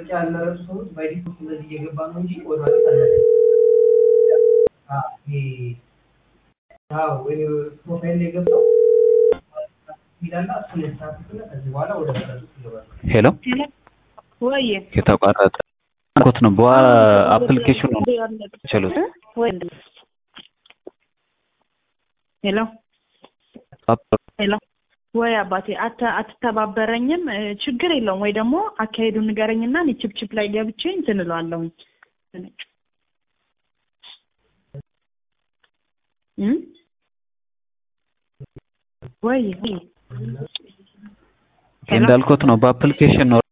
ምርጫ ያልመረጡ ሰዎች ባይ ዲፎልት እንደዚህ እየገባ ነው እንጂ ወደ ማለት አለ ፕሮፋይል ላይ ገብተው ይላላ እሱን ያስተካክሉና ከዚህ በኋላ ወደ መረጡት ይገባሉ። ሄሎ ወይ የተቋረጠ ኮት ነው በዋ አፕሊኬሽኑ ችሉት ወይ ሄሎ ሄሎ ወይ አባቴ አተ አትተባበረኝም እ፣ ችግር የለውም ወይ ደግሞ አካሄዱን ንገረኝና እኔ ችፕችፕ ላይ ገብቼ እንትን እለዋለሁኝ እ? ወይ እንዳልኩት ነው በአፕሊኬሽን ነው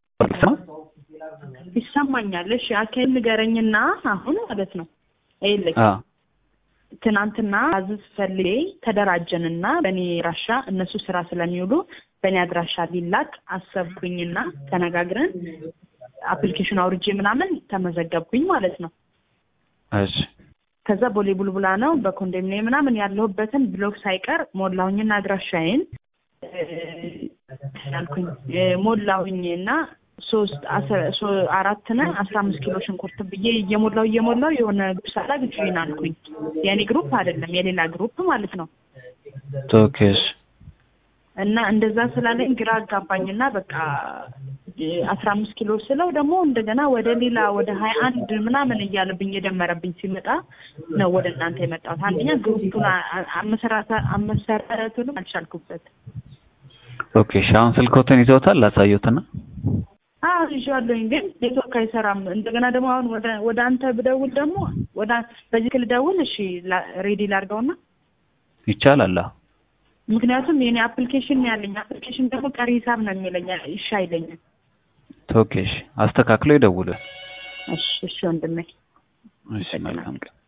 ይሰማኛል። እሺ አካሄድ ንገረኝና አሁን ማለት ነው ይኸውልህ አ ትናንትና አዝዝ ፈልጌ ተደራጀንና በእኔ አድራሻ እነሱ ስራ ስለሚውሉ በእኔ አድራሻ ሊላክ አሰብኩኝና ተነጋግረን አፕሊኬሽን አውርጄ ምናምን ተመዘገብኩኝ ማለት ነው። እሺ ከዛ ቦሌ ቡልቡላ ነው በኮንዶሚኒየም ምናምን ያለሁበትን ብሎክ ሳይቀር ሞላሁኝና አድራሻዬን እ፣ ያልኩኝ እ፣ ሞላሁኝና ሶስት አስራ- ሶ- አራት ነ አስራ አምስት ኪሎ ሽንኩርት ብዬ እየሞላው እየሞላው የሆነ ግሩፕ ሳላግ ጆይን አልኩኝ። የኔ ግሩፕ አይደለም የሌላ ግሩፕ ማለት ነው። ኦኬ እሺ እና እንደዛ ስላለኝ ግራ አጋባኝና በቃ አስራ አምስት ኪሎ ስለው ደግሞ እንደገና ወደ ሌላ ወደ ሀያ አንድ ምናምን እያለብኝ የደመረብኝ ሲመጣ ነው ወደ እናንተ የመጣሁት። አንደኛ ግሩፑን አ- አመሰራተ- አመሰረቱንም አልቻልኩበት። ኦኬ እሺ አሁን ስልኮትን ይዘውታል ላሳዩትና አዎ ይዤዋለሁኝ፣ ግን ኔትወርክ አይሰራም። እንደገና ደግሞ አሁን ወደ ወደ አንተ ብደውል ደግሞ ወደ በዚህ ክል ደውል። እሺ ላ- ሬዲ ላድርገውና ይቻላል አዎ ምክንያቱም የኔ አፕሊኬሽን ነው ያለኝ አፕሊኬሽን ደግሞ ቀሪ ሂሳብ ነው የሚለኝ። እሺ አይለኝም። ኦኬ እሺ አስተካክሎ ይደውሉ እሺ እሺ ወንድሜ እሺ መልካም ቀን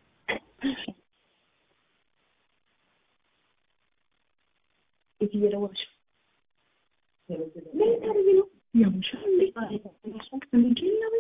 የት እየደወልሽ ምን ታደርጊ ነው? ያምሻል እንዴ?